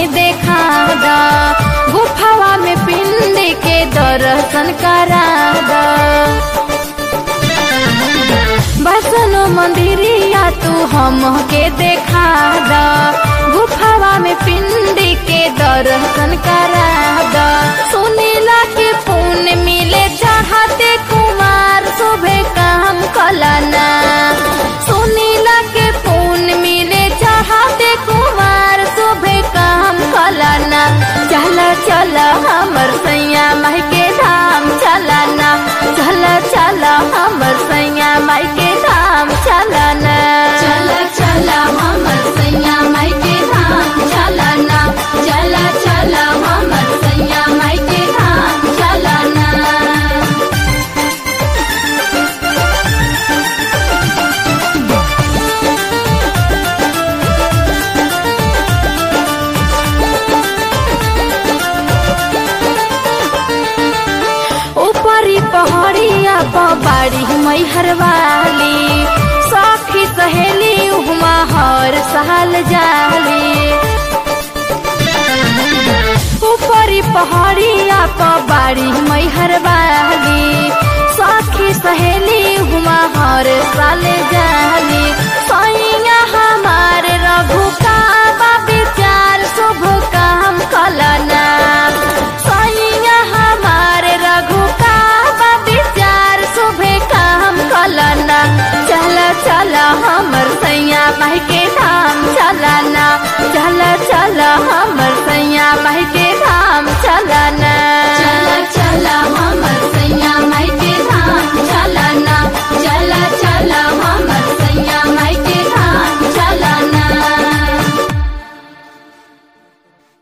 देखा दा गुफावा में पिंड के दर्शन करा दा बसनो मंदिरिया तू हम के देखा दा गुफावा में पिंड के दर्शन करा दा सुनीला के पुण्य मिले चाहते कुमार शोभे काम कलाना सुनीला के पुण्य मिले चाहते कुमार शोभे काम कलाना चला चला हमर सैया माई के धाम चलाना चला चला हमर सैया माई के धाम चलाना चला चला हमर सैया माई के धाम चलाना चला चला हमर सैया माई के धाम चलाना ऊपरी पहाड़िया बाड़ी मैहर वाली सखी सहेली उहमा हर साल जाली ऊपरी पहाड़िया बाड़ी मैहर वाली